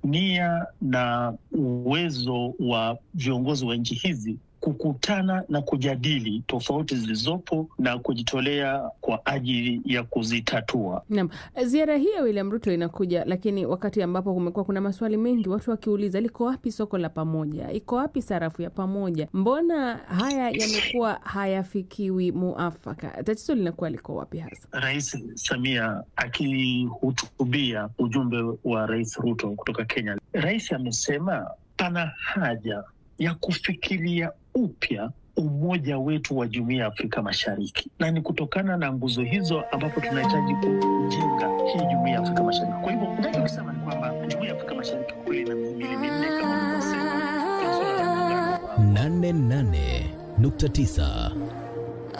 nia na uwezo wa viongozi wa nchi hizi kukutana na kujadili tofauti zilizopo na kujitolea kwa ajili ya kuzitatua. Naam, ziara hii ya William Ruto inakuja lakini wakati ambapo kumekuwa kuna maswali mengi, watu wakiuliza liko wapi soko la pamoja, iko wapi sarafu ya pamoja? Mbona haya yamekuwa hayafikiwi muafaka? Tatizo linakuwa liko wapi hasa? Rais Samia akihutubia ujumbe wa Rais Ruto kutoka Kenya, rais amesema pana haja ya kufikiria upya umoja wetu wa jumuiya ya Afrika Mashariki, na ni kutokana na nguzo hizo ambapo tunahitaji kujenga hii jumuiya ya Afrika Mashariki. Kwa hivyo nachokisema ni kwamba jumuiya ya Afrika Mashariki kweli ina mihimili minne kama ulivyosema. nane nane nukta tisa